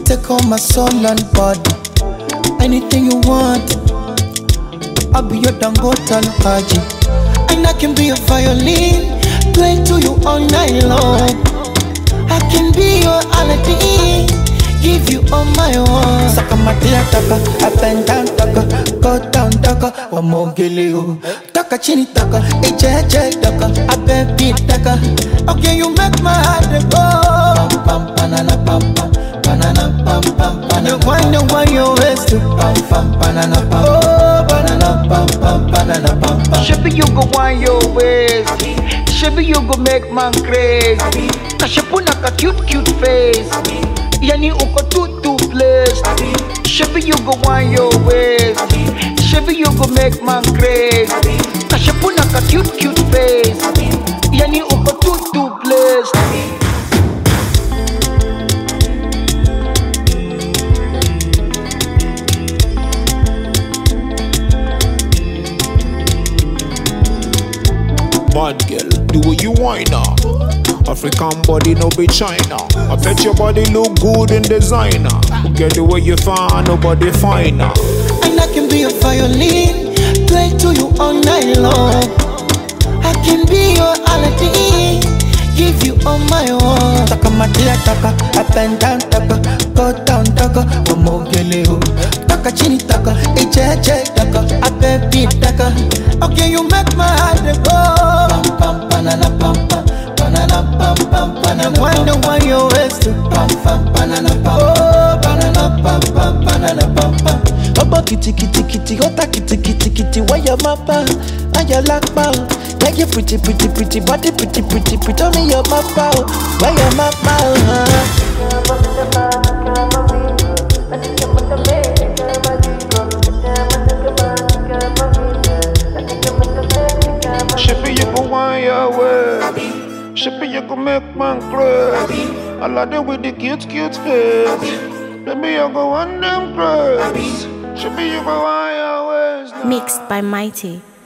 take all my soul and body. Anything you want, I'll be your Dangote and Haji. And I can be your violin, play to you all night long. I can be your Aladdin, give you all my own. Saka matia taka, up and down taka, go down taka, wamogele o. Taka chini taka, eche eche taka, abebi taka. Okay, you make my heart dey go. Pam pam banana pam pam, banana pam pam banana. You wonder why you waste to pam pam banana pam. Oh, banana pam pam banana pam pam. Shebi you go want your ways. Shebi you go make man crazy. Kashepuna ka cute cute face. Yani uko too too blessed. Shebi you go want your ways. Shebi you go make man crazy. Kashepuna ka cute cute face. Yani uko too too blessed. Bad girl, do what you want now. African body, no be China. I bet your body look good in designer. Get the way you find, nobody finer. And I can be your violin, play to you all night long. I can be your Aladdin, give you all my own. Taka matia taka, up and down taka, go down taka, wamogele o. Taka chini taka, eche eche taka, abebi taka. Okay, you make my heart dey go. Pam pam banana pam pam, banana pam pam banana. Wonder why you waste to pam pam banana pam. Oh, banana pam pam banana pam pam. Ọgbọ́n kìtìkìtìkìtì ọ̀tá kìtìkìtìkìtì wáyà máa bá wáyà lápá o. Láyé pretty pretty pretty body pretty pretty pretty omi yọ máa bá o. Wáyà máa bá o. hàn. Shippy, you go want your way. Shippy, you go make man crazy. I like it with the cute, cute face. Baby, you go want them crazy. Shippy, you go want your ways now. Mixed by Mighty.